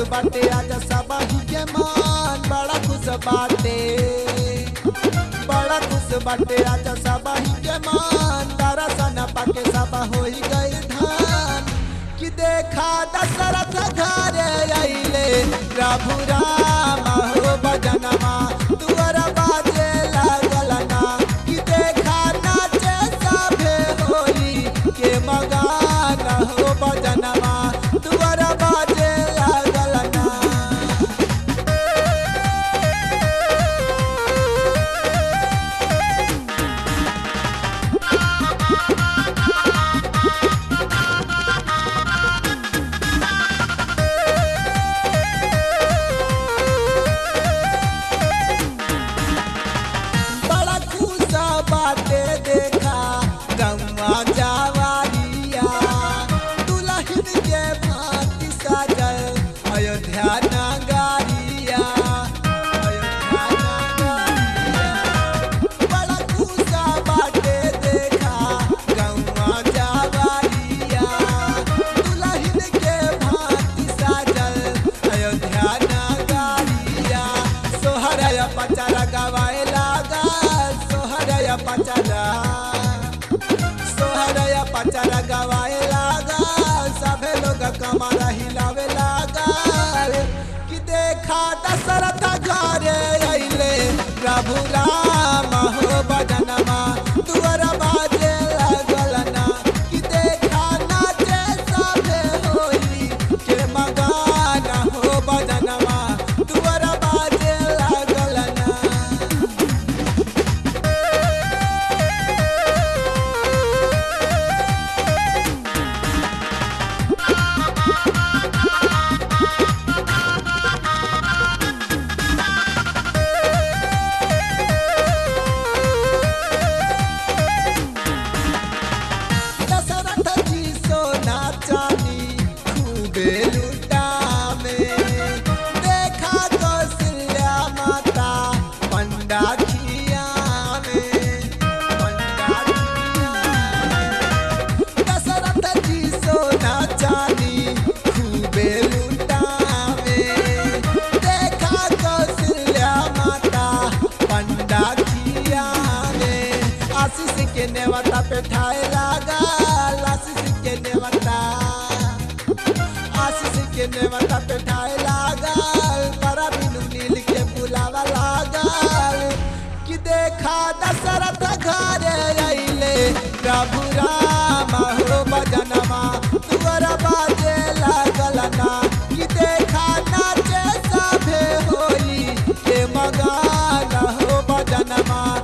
बाटे आज सबाही के मान बड़ा खुश बाटे बड़ा खुश बाटे आज सबाही के मान दरसन पाके सब होई गई धान कि देखा दशरथ घरे अइले प्रभु राम हो बजनमा तुअर बाजे लागल ना कि देखा नाचे सभे होली के मगान हो बजनमा तुअर बाजे लागल ना बड़ा खुश बाटे देखा गौवा जावारिया दुल्हन के भांति साजल अयोध्या नगारिया अयोध्या नगारिया बड़ा खुश बाटे देखा गौवा जावारिया दुल्हन के भांति साजल अयोध्या नगारिया सोहरया पचारा गवाए लागा सोहरया पचारा सोहरया पचारा गवाए लागा सभे लोग कमर हिलावे लागा कि देखा दशरथ घरे अइले प्रभु राम हो बजनमा तुअर बाजे लागल ना कि देखा नाचे सभे होली के मगान हो बजनमा तुअर बाजे लागल ना दशरथ जी सोना चांदी खूबे लुटावे देखा कौशल्या माता पंडा खियावे पंडा खियावे दशरथ जी सोना चांदी खूबे लुटावे देखा कौशल्या माता पंडा खियावे आशीष के नेवता पे ठाए लागा आशीष के नेवता आशीष के नेवता पे ठाए लागल बड़ा बिनु नील के बुलावा लागल कि देखा दशरथ घरे अइले प्रभु राम हो बजनमा तुअर बाजे लागल ना कि देखा नाचे सभे होली के मगान हो बजनमा